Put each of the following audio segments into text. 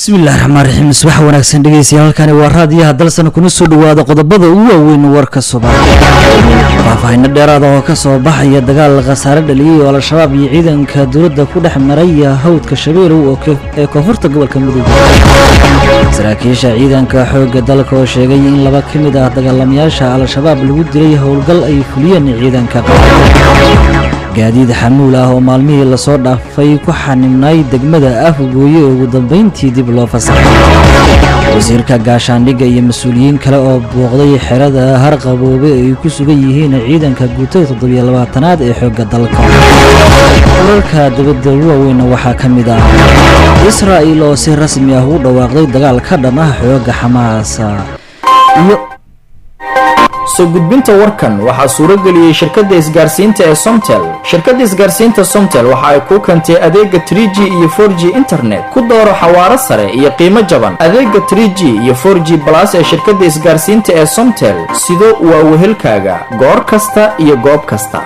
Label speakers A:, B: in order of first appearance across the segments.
A: bismillahi raxmaan raxiim subax wanaagsan dhegeystayaal halkani waa raadiyaha dalsan kuna soo dhawaada qodobada ugu waaweyn warka soomaaliya faahfaahino dheeraada oo ka soo baxaya dagaal khasaare dhaliyey oo al-shabaab iyo ciidanka dowladda ku dhex maraya hawdka shabeelow ee koonfurta gobolka mudug saraakiisha ciidanka xoogga dalka oo sheegay in laba ka mid ah dagaalamayaasha al-shabaab lagu dilay howlgal ay fuliyeen ciidanka gaadiid xamuul ah oo maalmihii lasoo dhaafay ku xanibnay degmada afgooye ee ugu dambeyntii dib loo fasaxay wasiirka gaashaandhigga iyo mas-uuliyiin kale oo booqday xerada harqaboobe ay ku sugan yihiin ciidanka guutada toddobiyo labaatanaad ee xoogga dalka wararka dabadda ugu waaweynna waxaa ka mid ah israa'il oo si rasmi ah u dhawaaqday dagaal ka dhan ah xoogga xamaasa iyo
B: soo gudbinta warkan waxaa suuro geliyey shirkadda isgaarsiinta ee somtel shirkadda isgaarsiinta somtel waxa ay kuu keentay adeega 3g iyo 4g internet ku dooro xawaaro sare iyo qiimo jaban adeega 3g iyo 4g balas ee shirkadda isgaarsiinta ee somtel sido waa wehelkaaga goor kasta iyo goob kasta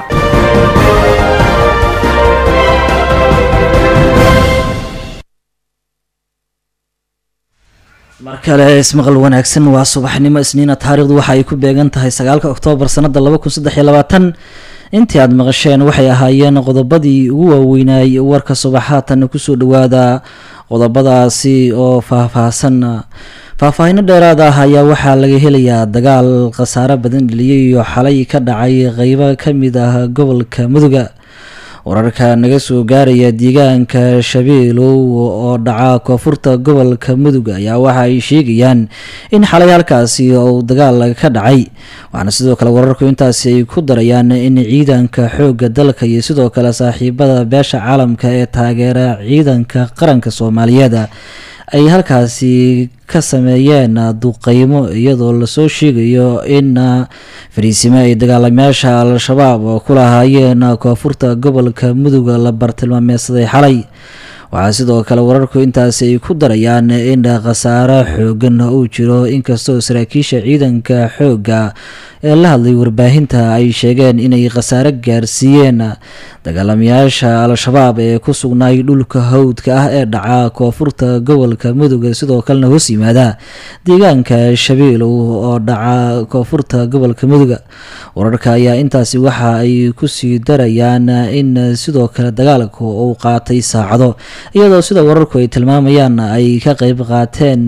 A: mar kale ismaqal wanaagsan waa subaxnimo isniina taariikhdu waxa ay ku beegan tahay sagaalka oktoobar sanada laba kun saddex iyo labaatan intii aada maqasheen waxay ahaayeen qodobadii ugu waaweynay warka subax haatan kusoo dhawaada qodobadaasi oo faahfaahsan faahfaahino dheeraad ah ayaa waxaa laga helayaa dagaal khasaare badan dheliyay iyo xalay ka dhacay qeybo kamid ah gobolka muduga wararka naga soo gaaraya deegaanka shabeelow oo dhaca koonfurta gobolka mudug ayaa waxa ay sheegayaan in xalay halkaasi uu dagaal ka dhacay waxaana sidoo kale wararku intaasi ay ku darayaan in ciidanka xoogga dalka iyo sidoo kale saaxiibada beesha caalamka ee taageera ciidanka qaranka soomaaliyeed ay halkaasi ka sameeyeen duqeymo iyadoo lasoo sheegayo in fariisimo ay dagaalamayaasha al-shabaab oo ku lahaayeen koonfurta gobolka mudug la bartilmaameedsaday xalay waxaa sidoo kale wararku intaasi ay ku darayaan in khasaare xoogan uu jiro inkastoo saraakiisha ciidanka xoogga ee la hadlay warbaahinta ay sheegeen inay khasaare gaarsiiyeen dagaalamayaasha al-shabaab ee ku sugnaay dhulka hawdka ah ee dhaca koonfurta gobolka mudug sidoo kalena hoos yimaada deegaanka shabeelow oo dhaca koonfurta gobolka mudug wararka ayaa intaasi waxa ay kusii darayaan in sidoo kale dagaalku uu qaatay saacado iyadoo sida wararku ay tilmaamayaan ay ka qeyb qaateen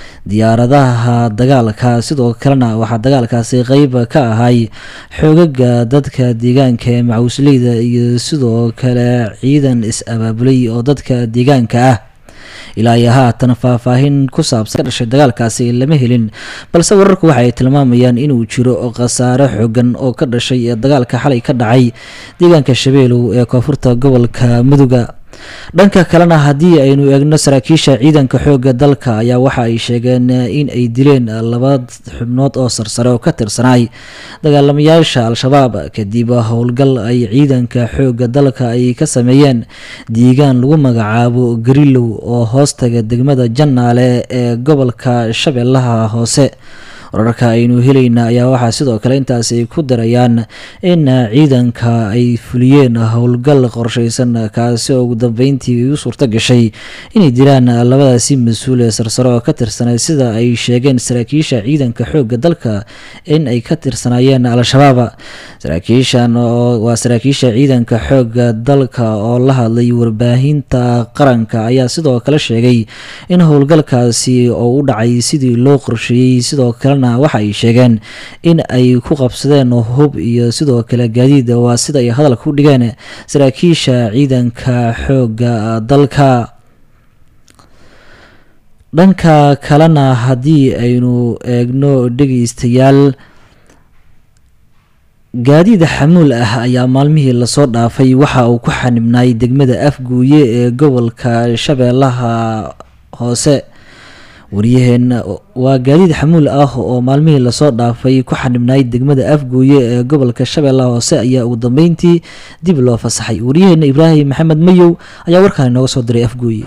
A: diyaaradaha dagaalka sidoo kalena waxaa dagaalkaasi qeyb ka ahay xoogaga dadka deegaanka ee macawisleyda iyo sidoo kale ciidan is-abaabulay oo dadka deegaanka ah ilaa iyo haatan faahfaahin ku saabsan ka dhashay dagaalkaasi lama helin balse wararku waxa ay tilmaamayaan inuu jiro khasaare xoogan oo ka dhashay ee dagaalka xalay ka dhacay deegaanka shabeelow ee koonfurta gobolka muduga dhanka kalena haddii aynu eegno saraakiisha ciidanka xoogga dalka ayaa waxa ay sheegeen in ay dileen laba xubnood oo sarsare oo ka tirsanaay dagaalamayaasha al-shabaab kadib howlgal ay ciidanka xoogga dalka ay ka sameeyeen deegaan lagu magacaabo garilow oo hoostaga degmada jannaale ee gobolka shabeellaha hoose wararka aynu helayna ayaa waxaa sidoo kale intaasi ay ku darayaan in ciidanka ay fuliyeen howlgal qorsheysan kaasi oo ugu dambeyntii u suurto gashay inay dilaan labadaasi mas-uul ee sarsare oo ka tirsanay sida ay sheegeen saraakiisha ciidanka xoogga dalka in ay ka tirsanaayeen al-shabaab saraakiishan waa saraakiisha ciidanka xoogga dalka oo la hadlay warbaahinta qaranka ayaa sidoo kale sheegay in howlgalkaasi oo u dhacay sidii loo qorsheeyey sidoo kale waxa ay sheegeen in ay ku qabsadeen hub iyo sidoo kale gaadiid waa sida ay hadalka u dhigeen saraakiisha ciidanka xoogga dalka dhanka kalena haddii aynu eegno dhegeystayaal gaadiid xamuul ah ayaa maalmihii lasoo dhaafay waxa uu ku xanibnaay degmada afguuye ee gobolka shabeellaha hoose waryaheen waa gaadiid xamuul ah oo maalmihii lasoo dhaafay ku xanibnaay degmada afgooye ee gobolka shabeellaha hoose ayaa ugu dambeyntii dib loo fasaxay waryaheena ibraahim maxamed mayow ayaa warkaan inooga soo diray afgooye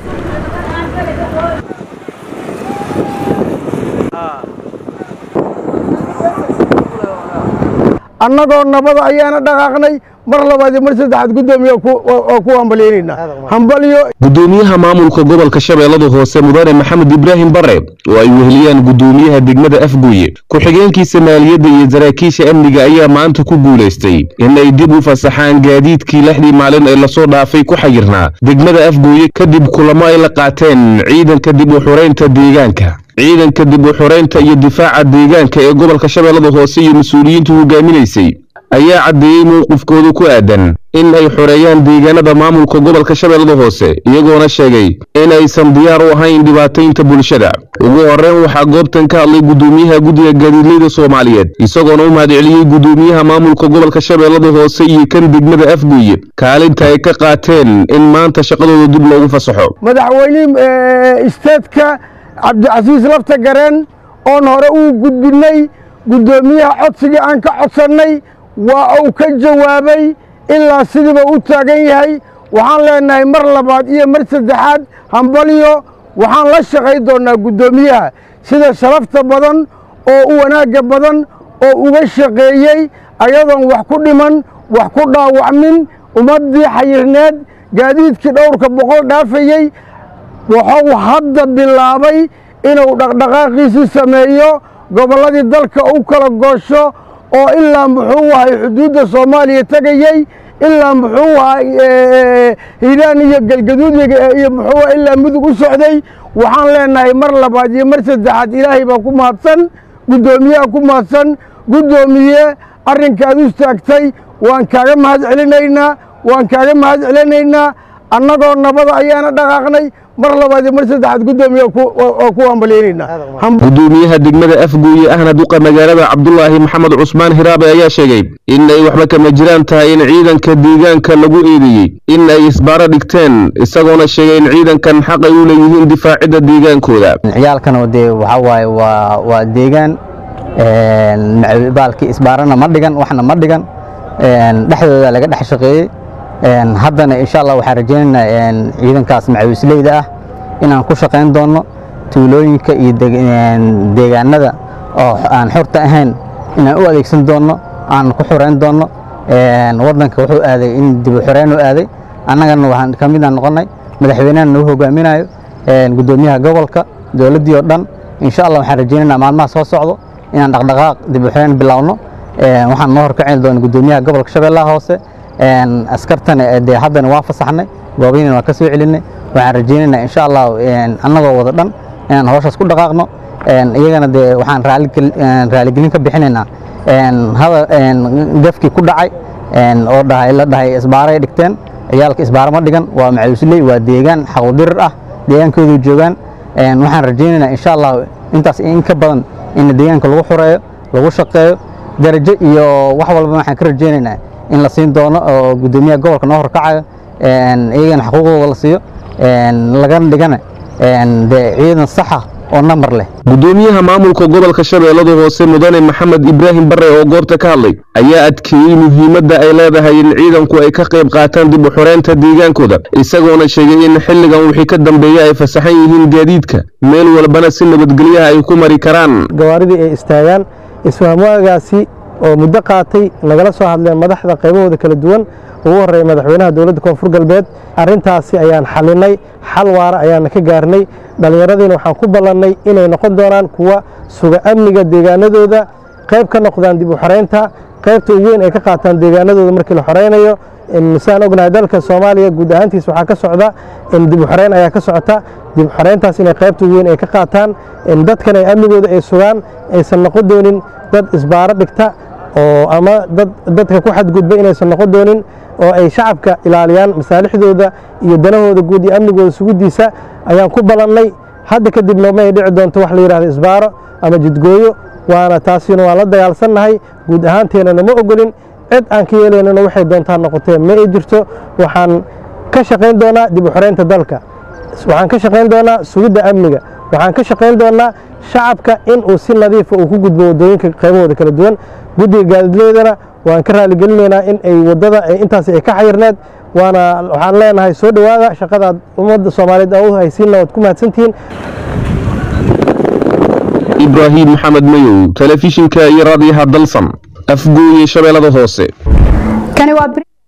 C: annagoo nabada ayaana dhaqaaqnay mar labaad iyo mar saddexaad guddoomiye oo ku hambalyeynayna hambalyo
D: gudoomiyaha maamulka gobolka shabeellada hoose mudane maxamed ibraahim bare oo ay weheliyaan gudoomiyaha degmada afgooye ku-xigeenkiisa maaliyadda iyo saraakiisha amniga ayaa maanta ku guulaystay in ay dib u fasaxaan gaadiidkii lixdii maalin ee lasoo dhaafay ku xayirnaa degmada afgooye kadib kulamo ay la qaateen ciidanka dib u xureynta deegaanka ciidanka dib u xureynta iyo difaaca deegaanka ee gobolka shabeellada hoose iyo mas-uuliyiintu hogaaminaysay ayaa caddeeyey mowqifkooda ku aadan in ay xoreeyaan deegaanada maamulka gobolka shabeellada hoose iyagoona sheegay in aysan diyaar u ahayn dhibaataynta bulshada ugu horreyn waxaa goobtan ka hadlay gudoomiyaha guddiga gaadiidleyda soomaaliyeed isagoona u mahadceliyey gudoomiyaha maamulka gobolka shabeellada hoose iyo kan degmada afgooye kaalinta ay ka qaateen in maanta shaqadooda dib loogu fasaxo
C: madaxweyne isteedka cabdicasiis lafta gareen oon hore uu gudbinay guddoomiyaha codsigii aan ka codsannay waa uu ka jawaabay ilaa sidiiba u taagan yahay waxaan leenahay mar labaad iyo mar saddexaad hambalyo waxaan la shaqay doonnaa guddoomiyaha sida sharafta badan oo u wanaagga badan oo uga shaqeeyey ayadoon wax ku dhiman wax ku dhaawacmin ummaddii xayirneed gaadiidkii dhowrka boqol dhaafayey wuxuu hadda bilaabay inuu dhaqdhaqaaqiisii sameeyo gobolladii dalka u kala goosho oo ilaa muxuu ahay xuduudda soomaaliya tegayey ilaa muxuu ahay hiiraan iyo galgaduud iyo muxuu ilaa mudug u socday waxaan leenahay mar labaad iyo mar saddexaad ilaahay baa ku mahadsan guddoomiyaha ku mahadsan guddoomiye arrinkaad u istaagtay waan kaaga mahad celinaynaa waan kaaga mahad celinaynaa annagoo nabada ayaana dhaqaaqnay mar labaad iyo mar saddexaad guddoomiye oo ku hambalyeynayna
D: gudoomiyaha degmada afgooye ahna duqa magaalada cabdulaahi maxamed cusmaan hiraabe ayaa sheegay in ay waxba kama jiraan tahay in ciidanka deegaanka lagu eedeeyey in ay isbaaro dhigteen isagoona sheegay in ciidankan xaq ay u leeyihiin difaacidda deegaankooda
E: ciyaalkan dee waxaa waaye waa waa deegaan baalkii isbaarana ma dhigan waxna ma dhigan dhexdooda laga dhex shaqeeyey haddana insha allah waxaan rajaynaynaa ciidankaas macawisleyda ah inaan ku shaqayn doonno tuulooyinka iyo deegaanada oo aan xorta ahayn inaan u adeegsan doonno aan ku xoreyn doonno waddanka wuxuu aaday in dib u xoreyn u aaday annagana waxaan ka midaan noqonnay madaxweynahan nagu hogaaminayo guddoomiyaha gobolka dowladdii oo dhan insha allah waxaan rajaynaynaa maalmaha soo socdo inaan dhaqdhaqaaq dib u xoreyn bilowno waxaan noo horkacin doona guddoomiyaha gobolka shabeellaha hoose askartana dee haddana waan fasaxnay goobihiina waan ka soo celinay waxaan rajaynaynaa insha allah annagoo wada dhan inaan hawshaas ku dhaqaaqno iyagana dee waxaan raaligelin ka bixinaynaa gafkii ku dhacay oo dhahay la dhahay isbaaray dhigteen ciyaalka isbaaro ma dhigan waa macawisley waa deegaan xaqudirir ah deegaankoodu joogaan waxaan rajaynaynaa insha allah intaas in ka badan in deegaanka lagu xoreeyo lagu shaqeeyo darajo iyo wax walba waxaan ka rajaynaynaa in la siin doono oo guddoomiyaha gobolka noo horkacayo iyagana xuquuqdooda la siiyo lagana dhigana dee ciidan saxa oo nambar leh
D: gudoomiyaha maamulka gobolka shabeellada hoose mudane maxamed ibraahim bare oo goobta ka hadlay ayaa adkeeyey muhiimadda ay leedahay in ciidanku ay ka qayb qaataan dib u xoreynta deegaankooda isagoona sheegay in xilligan wixii ka dambeeya ay fasaxan yihiin gaadiidka meel walbana si nabadgelyaha ay ku mari karaan
F: gawaaridii ay istaagaan isfahmaagaasi oo muddo qaatay nagala soo hadleen madaxda qaybahooda kala duwan ugu horreeya madaxweynaha dowladda koonfur galbeed arrintaasi ayaan xalinay xal waara ayaana ka gaarnay dhallinyaradiina waxaan ku ballannay inay noqon doonaan kuwa suga amniga deegaanadooda qayb ka noqdaan dib u xoreynta qaybta ugu weyn ay ka qaataan deegaanadooda markii la xoreynayo saan ognahay dalka soomaaliya guud ahaantiis waxaa ka socda dib u xoreyn ayaa ka socota dib u xoreyntaas inay qaybta ugu weyn ay ka qaataan dadkan ay amnigooda ay sugaan aysan noqon doonin dad isbaaro dhigta oo ama dad dadka ku xadgudba inaysan noqon doonin oo ay shacabka ilaaliyaan masaalixdooda iyo danahooda guud iyo amnigooda sugidiisa ayaan ku ballannay hadda kadibna ma ay dhici doonto wax la yidhahdo isbaaro ama jidgooyo waana taasina waan la dagaalsannahay guud ahaanteennana ma ogolin cid aan ka yeelaynana waxay doontaa noqotee ma ay jirto waxaan ka shaqayn doonaa dib u xoreynta dalka waxaan ka shaqayn doonaa sugidda amniga waxaan ka shaqayn doonaa shacabka in uu si nadiifa uu ku gudbo waddooyinka qaybahooda kala duwan guddiga gaadiidleydana waan ka raaligelinaynaa in ay waddada intaas ay ka xayirneed waana waxaan leenahay soo dhowaada shaqadaad ummadda soomaaliyeed aa u haysiinna waad ku mahadsantihiin
D: ibraahim maxamed mayow telefishinka iyo raadiyaha dalsan afgooye shabeellada hoose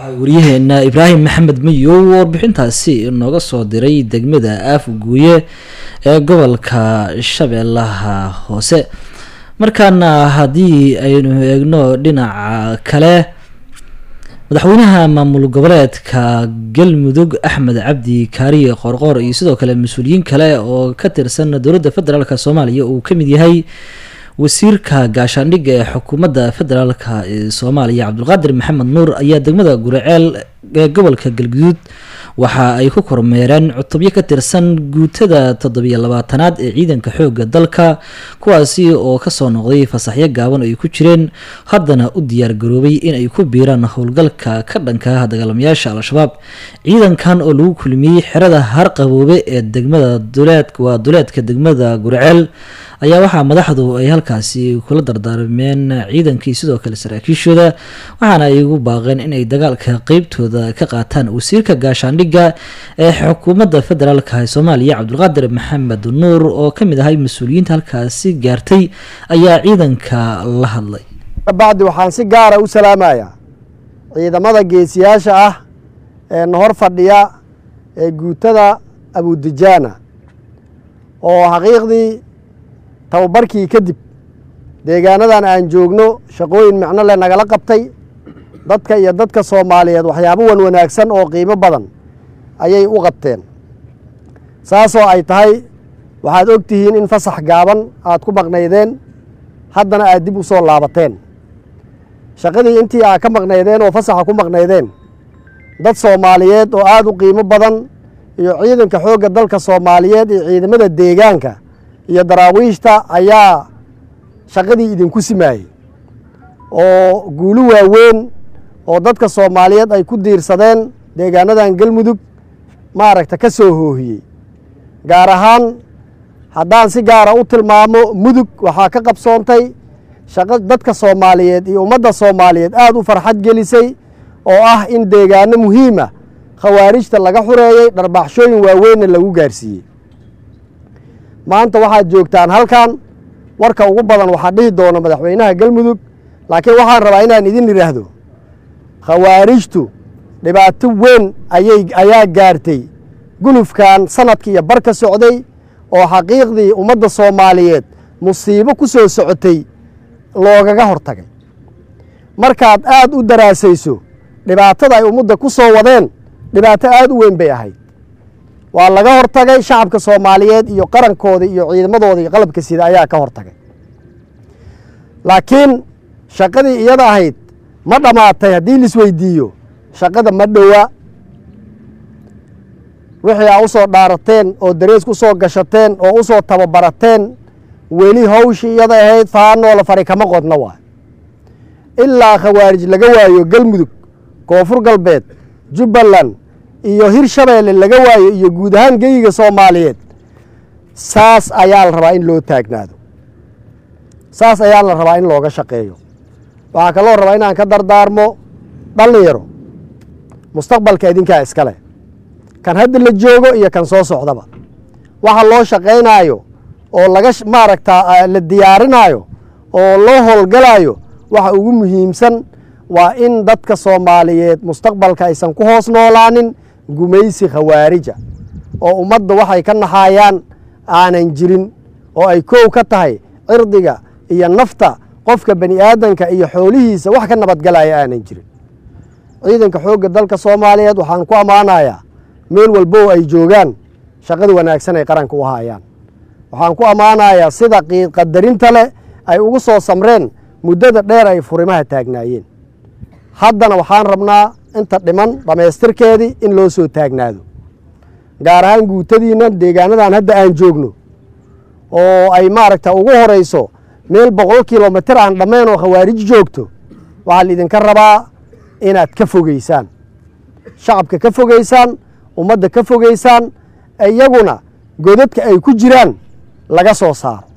A: waryaheena ibraahim maxamed mayow warbixintaasi nooga soo diray degmada aafguuye ee gobolka shabeellaha hoose markaana haddii aynu eegno dhinaca kale madaxweynaha maamul goboleedka galmudug axmed cabdi kaariye qoorqoor iyo sidoo kale mas-uuliyiin kale oo ka tirsan dowladda federaalk soomaaliya uu ka mid yahay wasiirka gaashaandhigga ee xukuumadda federaalka ee soomaaliya cabdulqaadir maxamed nuur ayaa degmada guriceel ee gobolka galguduud waxa ay ku kormeereen cutubyo ka tirsan guutada toddobiyo labaatanaad ee ciidanka xoogga dalka kuwaasi oo kasoo noqday fasaxyo gaaban ay ku jireen haddana u diyaar garoobay in ay ku biiraan howlgalka ka dhanka ah dagaalamayaasha al-shabaab ciidankan oo lagu kulmiyey xerada harqaboobe ee degmada duleed waa duleedka degmada guriceel ayaa waxaa madaxdu ay halkaasi kula dardaarmeen ciidankii sidoo kale saraakiishooda waxaana ay ugu baaqeen inay dagaalka qeybtooda ka qaataan wasiirka gaashaandhigga ee xukuumadda federaalka ee soomaaliya cabdulqaadir maxamed nuur oo ka mid ahay mas-uuliyiinta halkaasi gaartay ayaa ciidanka la hadlay
G: bacdi waxaan si gaara u salaamayaa ciidamada geesiyaasha ah ee nahor fadhiya ee guutada abudijaana oo xaqiiqdii tababarkii kadib deegaanadan aan joogno shaqooyin micno leh nagala qabtay dadka iyo dadka soomaaliyeed waxyaabo wan wanaagsan oo qiimo badan ayay u qabteen saasoo ay tahay waxaad og tihiin in fasax gaaban aad ku maqnaydeen haddana aad dib u soo laabateen shaqadii intii aad ka maqnaydeen oo fasaxa ku maqnaydeen dad soomaaliyeed oo aada u qiimo badan iyo ciidanka xoogga dalka soomaaliyeed iyo ciidamada deegaanka iyo daraawiishta ayaa shaqadii idinku simaayey oo guulo waaweyn oo dadka soomaaliyeed ay ku diirsadeen deegaanadan galmudug maaragta ka soo hoohiyey gaar ahaan haddaan si gaara u tilmaamo mudug waxaa ka qabsoontay shaqo dadka soomaaliyeed iyo ummadda soomaaliyeed aada u farxad gelisay oo ah in deegaano muhiima khawaarijta laga xureeyey dharbaaxshooyin waaweynna lagu gaarsiiyey maanta waxaad joogtaan halkan warka ugu badan waxaa dhihi doona madaxweynaha galmudug laakiin waxaan rabaa inaan idin idhaahdo khawaarijtu dhibaato weyn ayay ayaa gaartay gulufkan sanadkii iyo bar ka socday oo xaqiiqdii ummadda soomaaliyeed musiibo ku soo socotay loogaga hortagay markaad aada u daraasayso dhibaatada ay ummadda ku soo wadeen dhibaato aada u weyn bay ahayd waa laga hortagay shacabka soomaaliyeed iyo qarankooda iyo ciidamadooda iyo qalabka sida ayaa ka hortagay laakiin shaqadii iyada ahayd ma dhammaatay haddii laisweydiiyo shaqada ma dhowa wixii aa u soo dhaarateen oo darees ku soo gashateen oo u soo tababarateen weli hawshii iyada ahayd faanoola fari kama qodna waay ilaa khawaarij laga waayo galmudug koonfur galbeed jubbaland iyo hirshabeelle laga waayo iyo guud ahaan geyiga soomaaliyeed saas ayaa la rabaa in loo taagnaado saas ayaa la rabaa in looga shaqeeyo waxaa kaloo rabaa inaan ka dardaarmo dhallinyaro mustaqbalka idinkaa iskale kan hadda la joogo iyo kan soo socdaba waxa loo shaqaynaayo oo laga maaragtaa la diyaarinaayo oo loo howlgalaayo waxa ugu muhiimsan waa in dadka soomaaliyeed mustaqbalka aysan ku hoos noolaanin gumaysi khawaarija oo ummadda waxay ka naxaayaan aanan jirin oo ay koow ka tahay cirdiga iyo nafta qofka bani aadanka iyo xoolihiisa wax ka nabadgalaya aanan jirin ciidanka xoogga dalka soomaaliyeed waxaan ku ammaanayaa meel walbow ay joogaan shaqada wanaagsan ay qaranka u haayaan waxaan ku ammaanayaa sida qiidqadarinta leh ay ugu soo samreen muddada dheer ay furimaha taagnaayeen haddana waxaan rabnaa inta dhiman dhammaystirkeedii in loo soo taagnaado gaar ahaan guutadiinnan deegaanadan hadda aan joogno oo ay maaragta ugu horayso meel boqol kilomitir aan dhammayn oo khawaarij joogto waxaa laidinka rabaa inaad ka fogeysaan shacabka ka fogeysaan ummadda ka fogeysaan iyaguna godadka ay ku jiraan laga soo saaro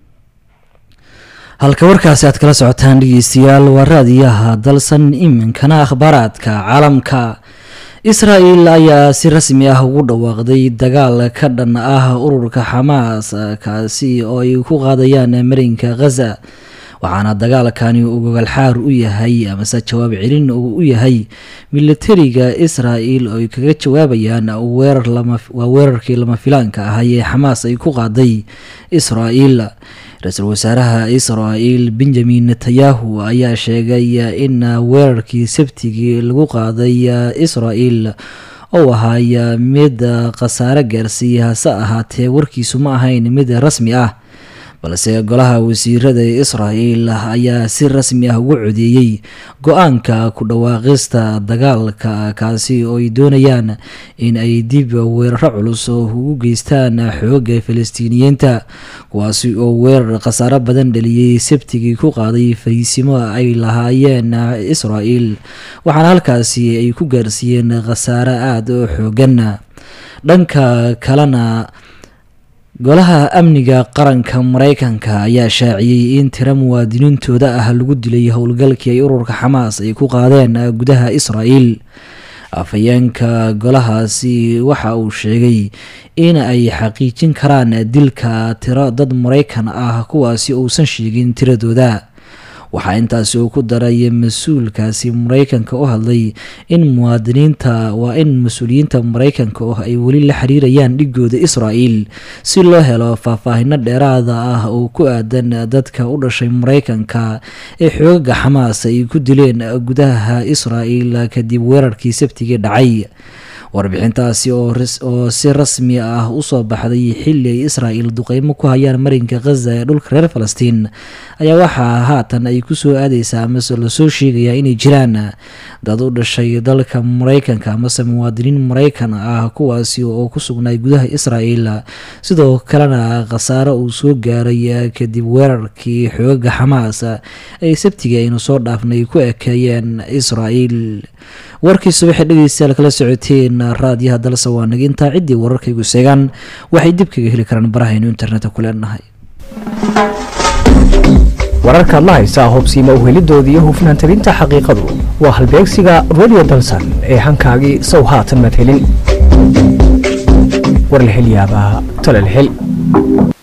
A: halka warkaasi aad kala socotaan dhegeystayaal waa raadiyaha dalsan iminkana akhbaaraadka caalamka isra-el ayaa si rasmi ah ugu dhawaaqday dagaal ka dhan ah ururka xamaas kaasi oo ay ku qaadayaan marinka khaza waxaana dagaalkani uu gogolxaar u yahay amase jawaab celin uu u yahay militariga israel oo ay kaga jawaabayaan weerar waa weerarkii lama filaanka ahay ee xamaas ay ku qaaday israel ra-iisul wasaaraha israel benjamin netanyahu ayaa sheegay in weerarkii sabtigii lagu qaaday israel ou ahaay mid khasaare gaarsiiya hase ahaatee warkiisu ma ahayn mid rasmi ah balse golaha wasiirada ee israel ayaa si rasmi ah ugu codeeyey go-aanka ku dhawaaqista dagaalka kaasi oo ay doonayaan in ay dib weeraro culus oo ugu geystaan xooga falastiiniyiinta kuwaasi oo weerar khasaaro badan dhaliyey sabtigii ku qaaday fariisimo ay lahaayeen israel waxaana halkaasi ay ku gaarsiiyeen khasaare aada u xoogan dhanka kalena golaha amniga qaranka mareykanka ayaa shaaciyey in tiro muwaadiniintooda ah lagu dilay howlgalkii ay ururka xamaas ay ku qaadeen gudaha israel afhayeenka golahaasi waxa uu sheegay in ay xaqiijin karaan dilka tiro dad mareykan ah kuwaasi uusan sheegin tiradooda waxaa intaasi uu ku daray mas-uulkaasi mareykanka u hadlay in muwaadiniinta waa in mas-uuliyiinta mareykanka oo ay weli la xiriirayaan dhigooda israel si loo helo faahfaahino dheeraada ah oo ku aadan dadka u dhashay mareykanka ee xoogaga xamaas ay ku dileen gudaha israel kadib weerarkii sabtigii dhacay warbixintaasi oo si rasmi ah usoo baxday xili ay israel duqeymo ku hayaan marinka khaza ee dhulka reer falastiin ayaa waxaa haatan ay kusoo aadeysaa amase lasoo sheegayaa inay jiraan dad u dhashay dalka mareykanka amase muwaadiniin mareykan ah kuwaasi oo ku sugnaay gudaha israel sidoo kalena khasaare uu soo gaaray kadib weerarkii xoogaga xamaas ay sabtigii aynu soo dhaafnay ku ekeeyeen israel warkii subaxi dhegeystayaal kala socoteen raadiyaha dalse waa naga intaa ciddii wararkaygu seegaan waxay dib kaga heli karaan barahaynu internetka ku leenahay
H: wararkaad la haysaa hubsiima uhelidooda iyo hufnaan tabinta xaqiiqadu waa halbeegsiga radio dalsan ee hankaagii sow haatan madhelin war la hel yaabaa tala la hel